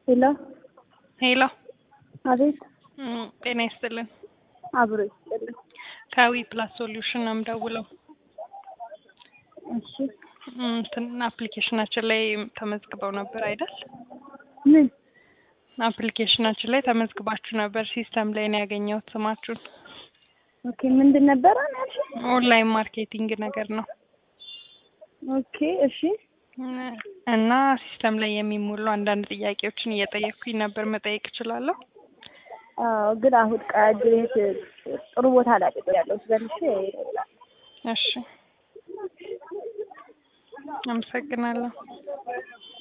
ሄሎ ሄሎ አቤት እም፣ ጤና ይስጥልን። አብሮ ይስጥልኝ። ከዊ ፕላስ ሶሉሽን ነው የምደውለው። እሺ እም፣ እንትን አፕሊኬሽናችን ላይ ተመዝግበው ነበር አይደል? ምን አፕሊኬሽናችን ላይ ተመዝግባችሁ ነበር። ሲስተም ላይ ነው ያገኘሁት ስማችሁን። ኦኬ ምንድን ነበረ ያልሽ? ኦንላይን ማርኬቲንግ ነገር ነው ኦኬ እሺ እና ሲስተም ላይ የሚሞሉ አንዳንድ ጥያቄዎችን እየጠየቅኩኝ ነበር። መጠየቅ እችላለሁ? አዎ ግን አሁን ቀድሬት ጥሩ ቦታ ላይ ያለው ስለልሽ እሺ፣ አመሰግናለሁ።